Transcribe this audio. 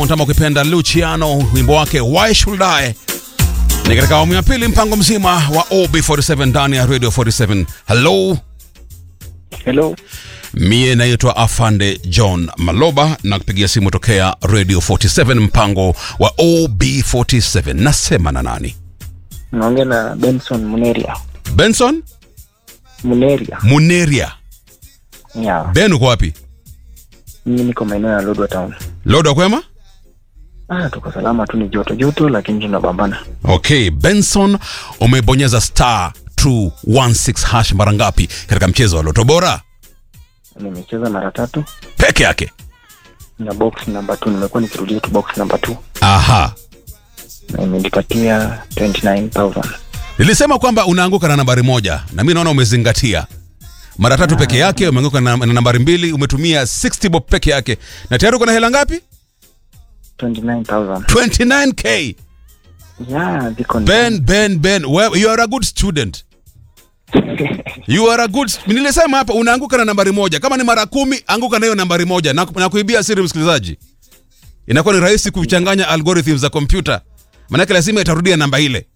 Kama ukipenda Luciano, wimbo wake Why Should I ni katika awamu ya pili, mpango mzima wa OB47 ndani ya Radio 47. Hello, Hello. mie naitwa Afande John Maloba na kupigia simu tokea Radio 47, mpango wa OB47. Nasema na nani? Naongea na Benson Muneria. Benson Muneria. Muneria. Yeah. Ben, uko wapi? Mimi niko maeneo ya Lodwa Town. Lodo kwema? Ah, tuko salama tu, ni joto joto, lakini tunapambana. Okay, Benson, umebonyeza star 216 hash mara ngapi katika mchezo wa Loto Bora? Nimecheza mara tatu Peke yake. na box number 2 nimekuwa nikirudia tu box number 2 Aha. na imenipatia 29000. Nilisema kwamba unaanguka na nambari moja na mi naona umezingatia. Mara tatu peke yake umeanguka na, na nambari mbili, umetumia 60 bob peke yake na tayari uko na hela ngapi? 29000. 29k. Yeah, ziko Ben, Ben, Ben, well, you are a good student. You are a good nilisema hapa unaanguka na nambari moja. Kama ni mara kumi, anguka na hiyo nambari moja na, na kuibia siri msikilizaji. Inakuwa ni rahisi kuchanganya algorithms za kompyuta. Maanake lazima itarudia namba ile.